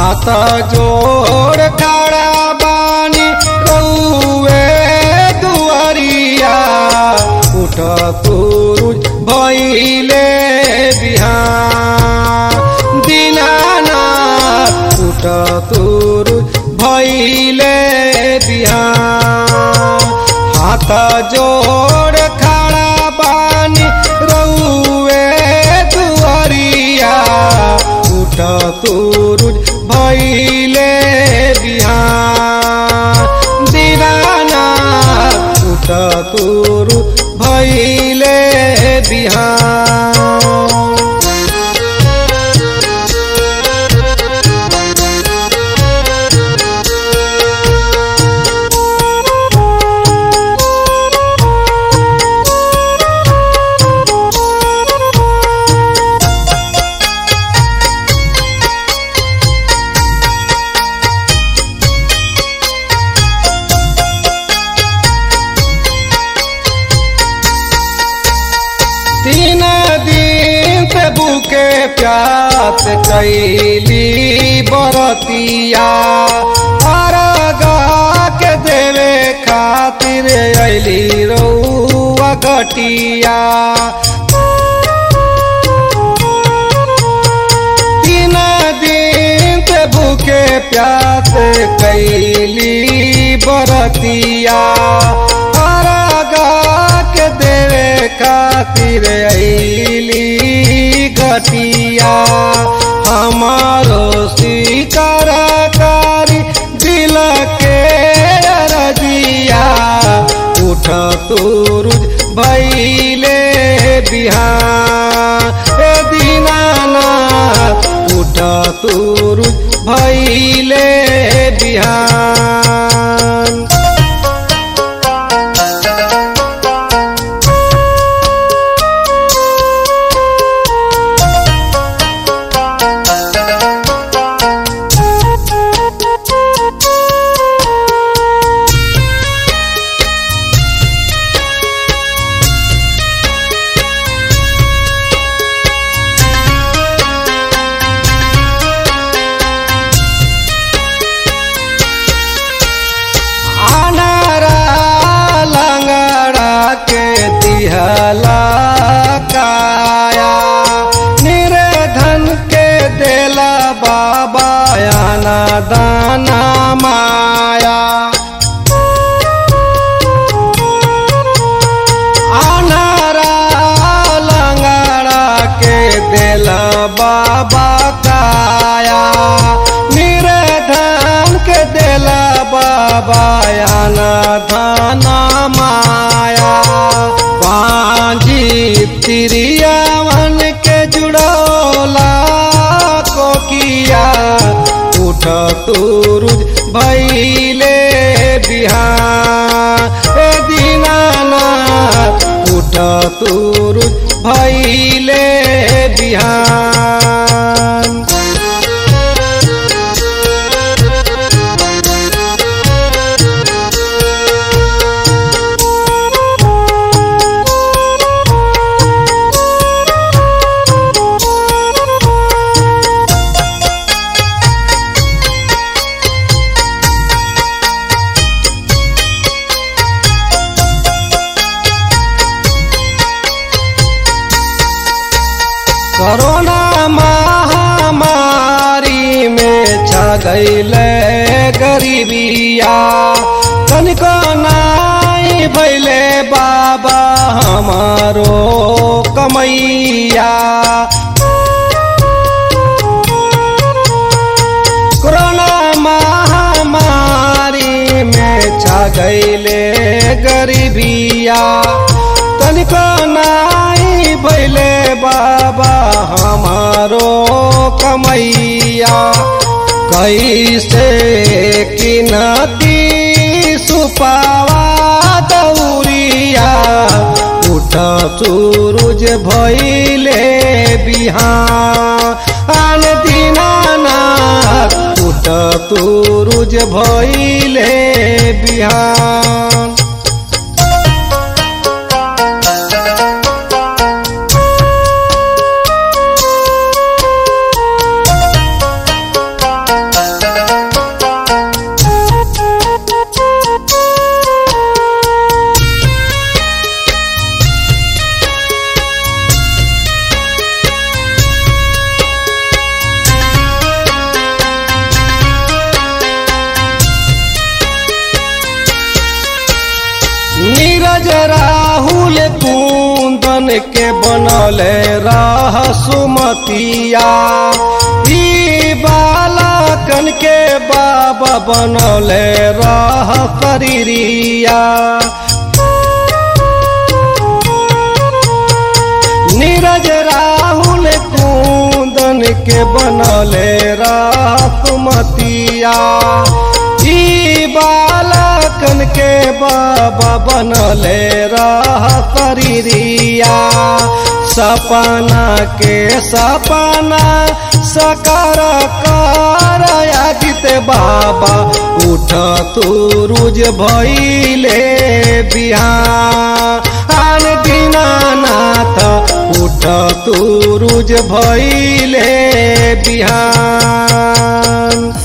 हाथ जोड़ खड़ा बानी रउए दुआरिया उठ तुरुज भइले बिहान दीनानाथ उठ तुरुज भइले बिहान हाथ जोड़ खड़ा बानी रउए दुआरिया उठ तुरुज भइले बिहान दीनानाथ उठ तुरुज भइले बिहान तीन दिन से भूखे प्यास कैली बरतिया अरगा के देवे खातिर अली रउआ घटिया तीन दिन से भूखे प्यास कैली बरतिया अरगा के देवे खातिर अली घटिया हमारो स्वीकार कारी दिल के अरजिया उठ तुरुज भैले बिहान ए दीनानाथ उठ तुरुज भैले बिहान अनारा लंगड़ा के दिहला काया निर्धन के देला बाबा आना दाना माया अनारा लंगड़ा के देला बाबा काया निर्धन के देला बाबा आना धाना माया पांजी तिरियावन के जुड़ौला कोकिया उठ तुरुज भैले बिहान ए दीनानाथ उठ तुरुज भैले बिहान कोरोना महामारी में छा गईले गरीबिया तनिको नाई भैले बाबा हमारो कमैया कोरोना महामारी में छा गईले गरीबिया तनिको नाई भैले बाबा हमारो कमैया कैसे कि नदी सुपावा दौरिया उठ सूरज भैले बिहान दीनानाथ उठ सूरज भैले बिहान नीरज राहुल कुंदन के बनले रह सुमतिया ई बालकन के बाबा बनले रह शरीरिया नीरज राहुल कुंदन के बनले रासमतिया ई बालकन के बाबा बनले रह शरीरिया सपना के सपना सकार कर आदित बाबा उठ तू रुज भैले बिहान दीनानाथ उठ तू रुज भैले बिहान